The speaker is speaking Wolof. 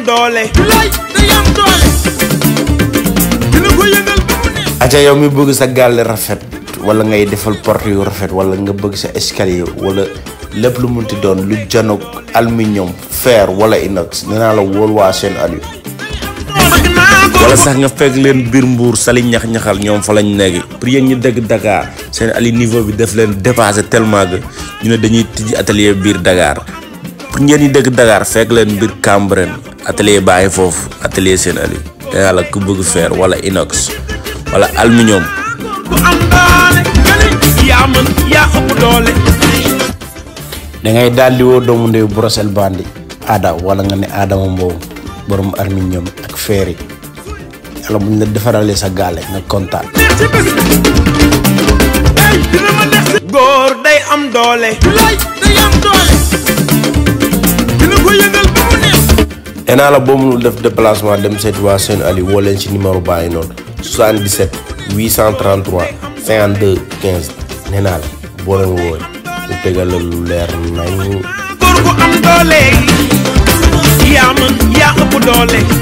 doole lay day am doole dina ko yëngal ba mu neex aca yow mi bëgg sa gaale rafet wala ngay defal porte yu rafet wala nga bëgg sa escalier wala lépp lu munti doon lu janoog aluminium fer wala inox nee naa la wóol waa seen Aliou bëgg naa ko wala sax nga fekk leen biir mbuur sali ñax-ñaxal ñoom fa lañ nekk pour yéen ñi dëgg Dakar seen Aliou niveau bi def leen dépassé tellement que ñu ne dañuy tijji atelier biir Dakar pour ñeen ñi dëgg Dakar fekk leen biir Cambérène atelier bàyyi foofu atelier seen Aliou te yàlla ku bëgg fer wala inox wala aluminium ku am doole nga ne yaa mën yaa ëpp doole da ngay daal di woo doomu ndeyu Brosel Bandi aada wala nga ne Adama Mbow borom aluminium ak fer yi yàlla buñ la defaralee sa gaale nga kontaan. neex ci bés ey dina ma neex ci góor day am doole lay day am doole dina ko yëngal ba mu neex nee naa la boo mënul def déplacement dem seeti waa seen Aliou woo leen ci numéro bàyyi noonu 77 833 52 15 nee naa la boo leen wooy ñu tegal la lu leer nañ góor gu am doole yaa mën yaa ëpp doole